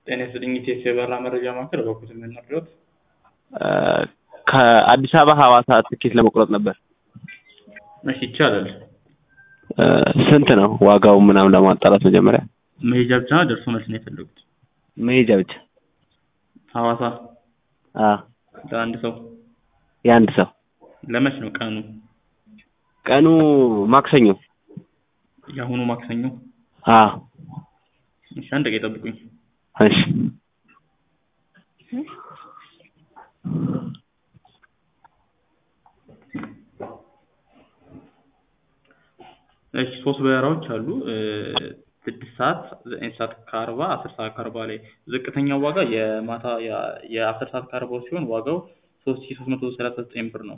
ጤና ይስጥልኝ ኢቴስ የበረራ መረጃ ማዕከል በኩል የምንረዳት ከአዲስ አበባ ሐዋሳ ትኬት ለመቁረጥ ነበር። እሺ ይቻላል። ስንት ነው ዋጋው ምናምን ለማጣራት መጀመሪያ መሄጃ ብቻ ነው ደርሶ መልስ ነው የፈለጉት? መሄጃ ብቻ? ሐዋሳ አ ለአንድ ሰው የአንድ ሰው ለመች ነው ቀኑ? ቀኑ ማክሰኞ። የአሁኑ ማክሰኞ። አ እሺ አንድ ደቂቃ ይጠብቁኝ። እሺ እሺ ሶስት በረራዎች አሉ። ስድስት ሰዓት፣ ዘጠኝ ሰዓት ከአርባ አስር ሰዓት ከአርባ ላይ ዝቅተኛው ዋጋ የማታ የአስር ሰዓት ከአርባው ሲሆን ዋጋው ሶስት ሺ ሶስት መቶ ሰላሳ ዘጠኝ ብር ነው።